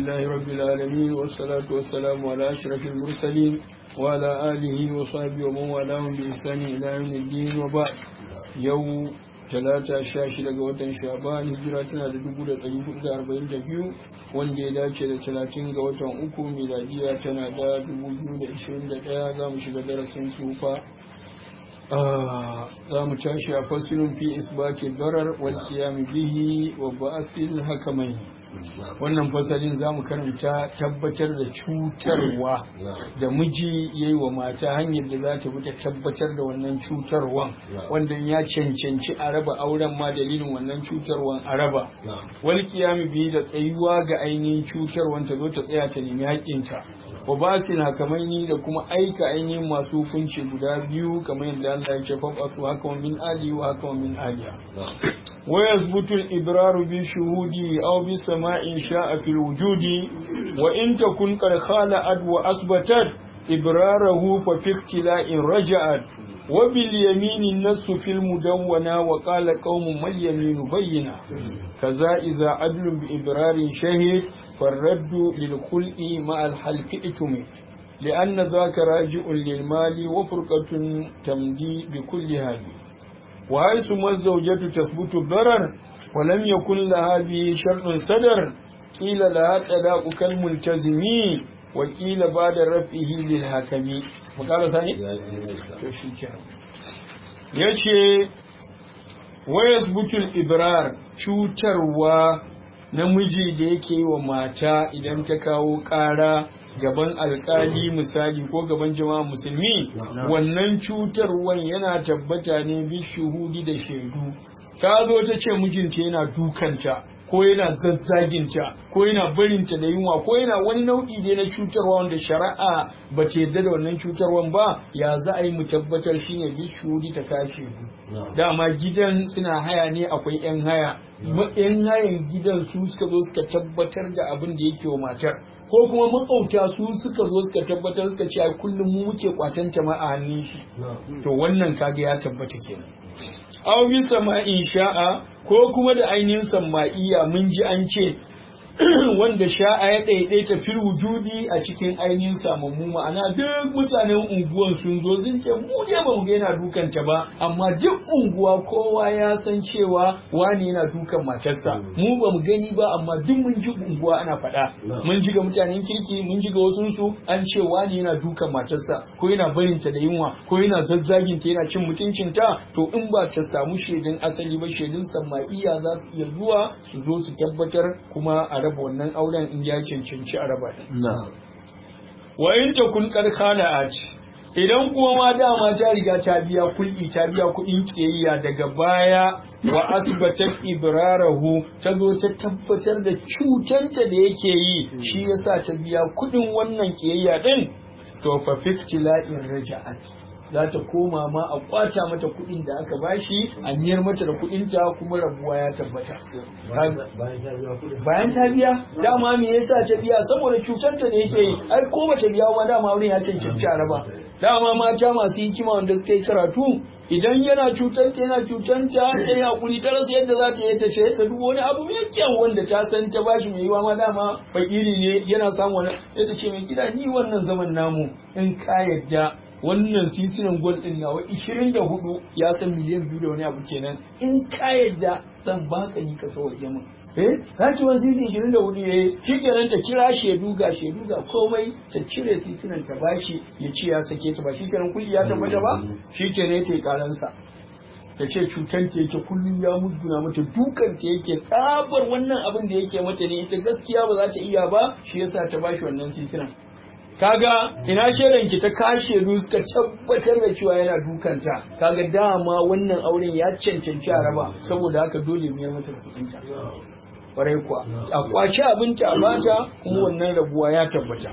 لله رب العالمين والصلاة والسلام على أشرف المرسلين وعلى آله وصحبه ومن والاهم بإحسان إلى يوم الدين وبعد يوم talata sha shida ga watan shaban hijira tana da dubu da ɗari hudu da arba'in da biyu wanda ya dace da talatin ga watan uku miladiya tana da dubu biyu da ishirin da ɗaya za mu shiga darasin tufa za mu tashi a fasilin fi isbati darar wal qiyam bihi wa ba'athil hakamai wannan fasalin za mu karanta tabbatar da cutarwa da miji ya yi wa mata hanyar da za ta bi ta tabbatar da wannan cutarwan wanda ya cancanci a raba auren ma dalilin wannan cutarwan a raba wal qiyam bihi da tsayuwa ga ainihin cutarwan ta zo ta tsaya ta nemi haƙƙinta wa basin hakamaini da kuma aika ainihin masu hukunci guda biyu kamar yadda Allah ya ce faqatu haka min ali wa haka min aliya wa yazbutu al-ibraru bi shuhudi aw bi sama'in sha'a fil wujudi wa in takun qad khala'at wa asbatat ibrarahu fa fi iktila'in raja'at wa bil yamini nasu fil mudawwana wa qala qaumun mal yaminu bayyina kaza idza adlun bi ibrarin shahid فالرد للخلق مع الحلف اتم لأن ذاك راجع للمال وفرقة تمدي بكل هذه وحيث ما الزوجة تثبت الضرر ولم يكن لها به شرط صدر قيل لها طلاق كالملتزم وقيل بعد رفعه للحكم وقال ثاني yace wayasbutul ibrar cutarwa namiji da yake yi wa mata idan ta kawo ƙara gaban alkali misali ko gaban jama'a musulmi wannan cutarwan yana tabbata ne bi shuhudi da shaidu ta zo ta ce mijinta yana dukanta ko yana zazzaginta ko yana barinta da yunwa ko yana wani nau'i ne na cutarwa wanda shari'a ba ta yarda da wannan cutarwan ba ya za a yi mu tabbatar shine bi shuhudi ta kashe dama gidan suna haya ne akwai yan haya yan hayan gidan su suka zo suka tabbatar da abin da yake wa matar ko kuma makauta su suka zo suka tabbatar suka ce ai kullum mu muke kwatan ma a hannun shi to wannan kaga ya tabbata kenan aw bi sama'in sha'a ko kuma da ainihin sama'iya mun ji an ce wanda sha'a ya ɗaiɗaita fil wujudi a cikin ainihin samammu ma'ana duk mutanen unguwan sun zo sun ce mu je ba mu ga yana dukan ta ba amma duk unguwa kowa ya san cewa wani yana dukan matarsa mu ba mu gani ba amma duk mun ji unguwa ana faɗa mun ji ga mutanen kirki mun ji ga wasu su an ce wani yana dukan matarsa ko yana barin ta da yunwa ko yana zazzagin ta yana cin mutuncin ta to in ba ta samu shaidun asali ba shaidun sama'iya za su iya zuwa su zo su tabbatar kuma a raba wannan auren in ya cancanci a raba wa in ta kun karkana idan kuma ma dama ta riga ta biya kulki ta biya kuɗin kiyayya daga baya wa asbatat ibrarahu ta zo ta tabbatar da cutanta da yake yi shi yasa ta biya kuɗin wannan kiyayya din to fa fiktila'in raja'at za ta koma ma a kwata mata kuɗin da aka bashi a miyar mata da kuɗin ta kuma rabuwa ya tabbata bayan ta biya dama me yasa ta biya saboda cutar ta da yake yi ai ko bata biya ma dama wurin ya cancanci a raba dama mata masu hikima wanda suka yi karatu idan yana cutar ta yana cutar ta ta yi hakuri ta rasa yadda za ta yi ta ce ta dubo wani abu mai kyau wanda ta san ta bashi mai yiwa ma dama fakiri ne yana samun wani ya ta ce mai gida ni wannan zaman namu in ka yadda wannan sisinan gwal din nawa 24 ya san miliyan biyu da wani abu kenan in ka yadda zan baka ni ka sauke min eh za ki wani sisi 24 yayi shikenan ta kira shedu ga shedu ga komai ta cire sisinan ta bashi ya ce ya sake ta ba shikenan kulli ya tabbata ba shikenan ta yi karansa ta ce cutar ta yake kullum ya musguna mata dukan ta yake tsabar wannan abin da yake mata ne ita gaskiya ba za ta iya ba shi yasa ta bashi wannan sisinan kaga ina shaidan ki ta kashe suka tabbatar da cewa yana dukanta kaga dama wannan auren ya cancanci a raba saboda haka dole mu mata kudinta kwarai kuwa a kwaci abinci a bata kuma wannan rabuwa ya tabbata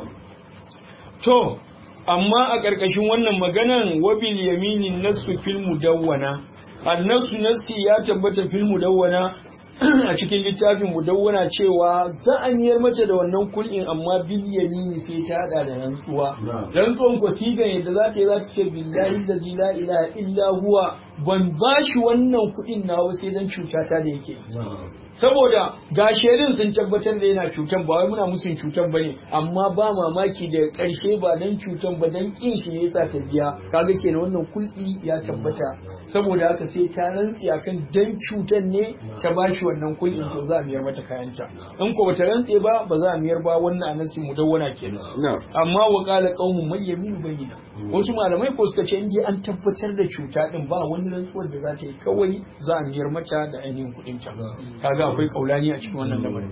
to amma a ƙarƙashin wannan maganan wabil yaminin nasu fil mudawwana annasu nasi ya tabbata fil mudawwana a cikin littafin mudawwana cewa za a miyar mace da wannan kul'in amma bil yamini sai ta hada da rantsuwa rantsuwan ko sigan yadda za ta yi za ta ce billahi da la ilaha illa huwa ban ba shi wannan kuɗin nawa sai dan cutata da yake saboda ga shaidun sun tabbatar da yana cutan ba wai muna musun cutan bane amma ba mamaki daga ƙarshe ba dan cutan ba dan kin shi ne yasa ta biya kaga kenan wannan kulɗi ya tabbata saboda haka sai ta rantsi akan dan cutan ne ta bashi wannan kulɗin to za a miyar mata kayanta in ko bata rantse ba ba za a miyar ba wannan anasi mudawwana kenan amma wa qala qaumun may yaminu bayyina wasu malamai ko suka ce indai an tabbatar da cuta din ba wani rantsuwar da za ta yi kawai za a miyar mata da ainihin kuɗin ta kaga akwai kaulani a cikin wannan lamarin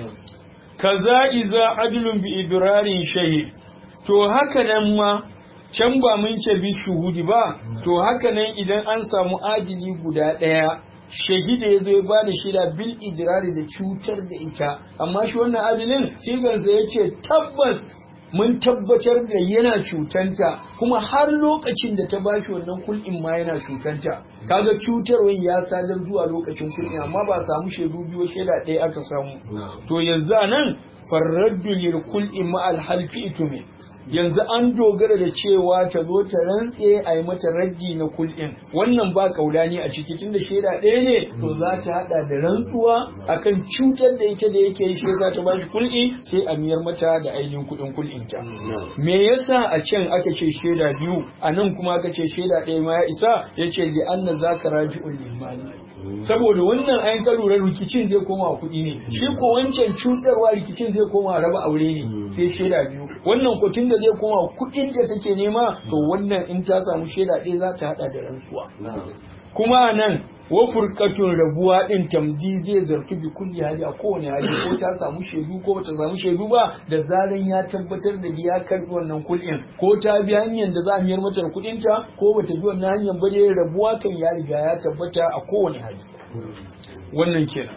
kaza iza adlun bi idrarin shahid to haka nan ma can ba mun ce bi shuhudi ba to haka nan idan an samu adili guda ɗaya shahida ya zo ya bada shida bil idrari da cutar da ita amma shi wannan adilin sigarsa ya ce tabbas mun tabbatar da yana cutanta kuma har lokacin da ta bashi wannan kul'in ma yana cutanta kaga cutarwar ya sadar zuwa lokacin kul'in amma ba samu shaidu biyu shaida ɗaya aka samu to yanzu a nan farraddu lil kul'i ma al halfi itume yanzu an dogara da cewa ta zo ta rantse a yi mata raddi na kul'in wannan ba kaulani a ciki tunda shaida ɗaya ne to za ta hada da rantsuwa akan cutar da ita da yake shi za ta bashi kul'i sai a miyar mata da ainihin kuɗin kul'in ta me yasa a can aka ce shaida biyu a nan kuma aka ce shaida ɗaya ma ya isa ya ce li anna zaka raji'ul limani saboda wannan ayin ka lura rikicin zai koma kuɗi ne shi ko wancan cutarwa rikicin zai koma raba aure ne sai shaida biyu wannan ko da zai koma kuɗin da take nema to wannan in ta samu shaida ɗaya za ta haɗa da rantsuwa kuma nan wa furqatun rabuwa din tamdi zai zartu bi kulli hali a kowane hali ko ta samu shaidu ko bata samu shaidu ba da zaran ya tabbatar da ya karbi wannan kuɗin ko ta bi hanyar da za a miyar mata kuɗin ta ko bata bi wannan hanyar ba dai rabuwa kan ya riga ya tabbata a kowane hali wannan kenan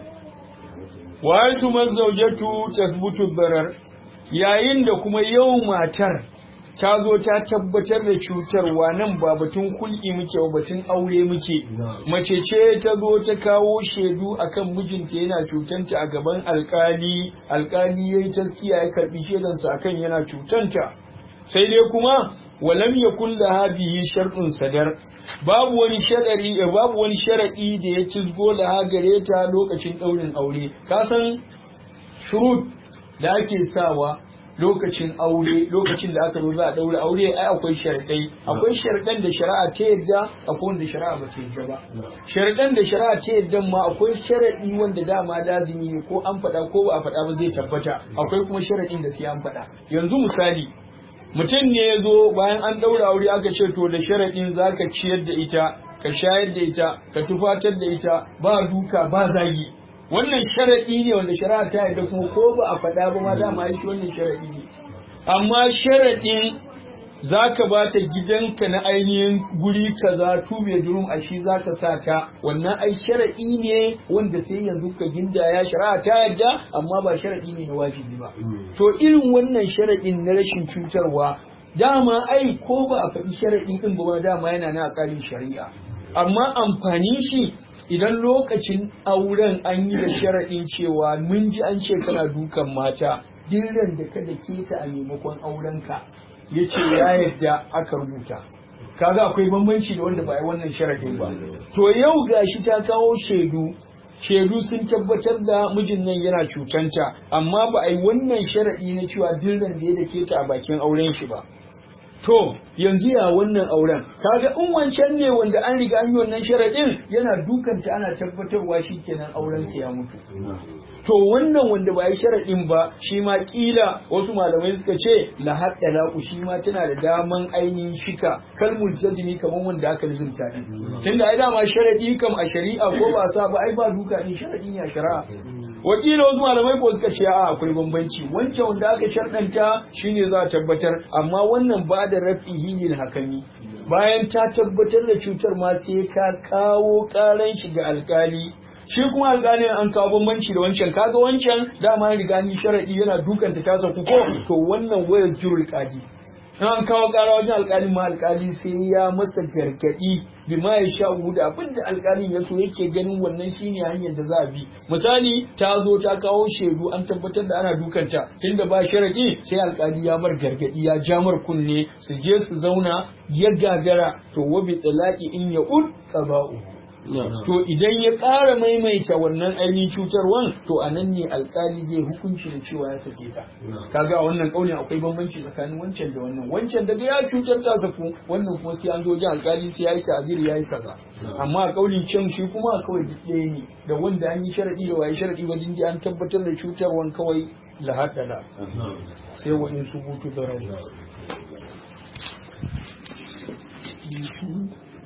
wa yasu mazaujatu tasbutu barar yayin da kuma yau matar ta zo ta tabbatar da cutarwa nan ba batun kulki muke ba batun aure muke mace ce ta zo ta kawo shaidu akan mijinta yana cutanta a gaban alkali alkali yayi taskiya ya karbi shaidansa akan yana cutanta sai dai kuma walam yakun laha bihi shartun sadar babu wani sharadi babu wani sharadi da ya cizgo laha gare ta lokacin daurin aure ka san shurut da ake sawa lokacin aure lokacin da aka zo za a daura aure ai akwai sharadai akwai sharadan da shari'a ta yadda akwai wanda shari'a ba ta yadda ba sharadan da shari'a ta yadda ma akwai sharadi wanda dama lazimi ne ko an faɗa ko ba a faɗa ba zai tabbata akwai kuma sharadin da sai an faɗa yanzu misali mutum ne ya zo bayan an daura aure aka ce to da sharadin zaka ciyar da ita ka shayar da ita ka tufatar da ita ba duka ba zagi wannan sharaɗi ne wanda shari'a ta yarda kuma ko ba a faɗa ba ma dama shi wannan sharaɗi ne amma sharaɗin za ka ba ta gidanka na ainihin guri kaza tube durum a shi za ka sa ta wannan ai sharaɗi ne wanda sai yanzu ka gindaya shari'a ta yarda amma ba sharaɗi ne na wajibi ba to irin wannan sharaɗin na rashin cutarwa dama ai ko ba a faɗi sharaɗin ɗin ba dama yana na tsarin shari'a amma amfanin shi idan lokacin auren an yi da sharaɗin cewa mun ji an ce kana dukan mata dillan da kada ke ta a maimakon aurenka ya ce ya yadda aka rubuta kaga akwai bambanci da wanda ba yi wannan sharaɗin ba to yau gashi ta kawo shaidu shaidu sun tabbatar da mijin nan yana cutanta amma ba a yi wannan sharaɗi na cewa dillan da ya da ke ta a bakin auren shi ba To, yanzu ya wannan auren, kaga in wancan ne wanda an riga an yi wannan sharaɗin yana dukanta ana tabbatarwa shi kenan auren ya mutu. To wannan wanda ba yi sharaɗin ba shi ma ƙila wasu malamai suka ce la haɗa laƙu shi ma tana da daman ainihin shika kalmul jazmi kamar wanda aka lizumta ne. Tunda ai dama sharaɗi kam a shari'a ko ba sa ba ai ba duka ne sharaɗin ya shari'a. wakila wasu malamai ko suka ce a akwai bambanci wancan wanda aka sharɗanta shine za a tabbatar amma wannan ba da rafihi lil hakami bayan ta tabbatar da cutar ma sai ka kawo ƙaran shi ga alkali shi kuma alƙali an kawo bambanci da wancan kaga wancan dama riga ni sharadi yana dukan ta kasa ku ko to wannan wayar jurul qadi in an kawo ƙara wajen alƙalin ma alƙali sai ya masa gargaɗi bi ma ya sha da abin da alƙalin ya so yake ganin wannan shine hanyar da za a bi misali ta zo ta kawo shaidu an tabbatar da ana dukanta tunda ba sharadi sai alƙali ya mar gargaɗi ya ja mar kunne su je su zauna ya gagara to wabi talaqi in ya ud qaba'u to idan ya ƙara maimaita wannan ainihin cutarwan to a nan ne alkali zai hukunci da cewa ya sake ta kaga a wannan ƙaunin akwai bambanci tsakanin wancan da wannan wancan daga ya cutar ta saku wannan kuma sai an zo ji alkali sai ya yi ta'aziri ya yi kaza amma a ƙaunin can shi kuma kawai duk ɗaya ne da wanda an yi sharaɗi da waye sharaɗi ba dindi an tabbatar da cutarwan kawai lahadala sai wa in subutu da rai